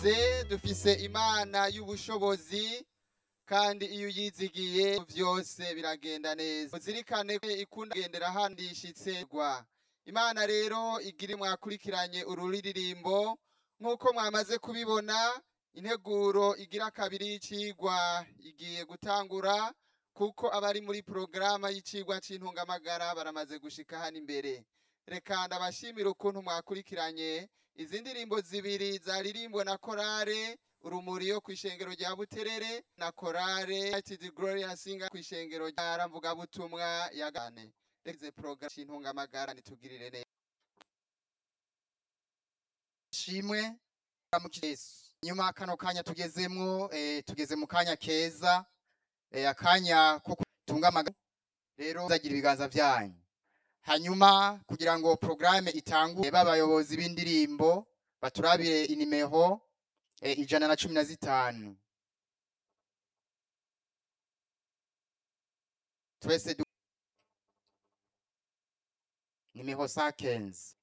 Ze dufise imana y'ubushobozi kandi iyo uyizigiye vyose biragenda neza uzirikane ko ikunda kugendera handishitse rwa imana rero igiri mwakurikiranye ururirimbo nk'uko mwamaze kubibona integuro igira kabiri y'icigwa igiye gutangura kuko abari muri porogaramu y'icigwa c'intungamagara baramaze gushika hano imbere reka ndabashimira ukuntu mwakurikiranye izi ndirimbo zibiri zaririmbwe na korale urumuri yo kw'ishengero rya buterere na korale United Gloria Singer kw'ishengero rya ramvugabutumwa ya gane reze porogaramu c'intungamagara nitugirire neza shimwe ramukije Yesu nyuma kano kanya tugezemwo eh, tugeze mu kanya keza eh, akanya ko kutunga amagara rero zagira ibiganza vyanyu hanyuma kugira ngo programme itangure b'abayobozi b'indirimbo baturabire inimero eh, ijana na cumi na zitanu twese du... nimero 115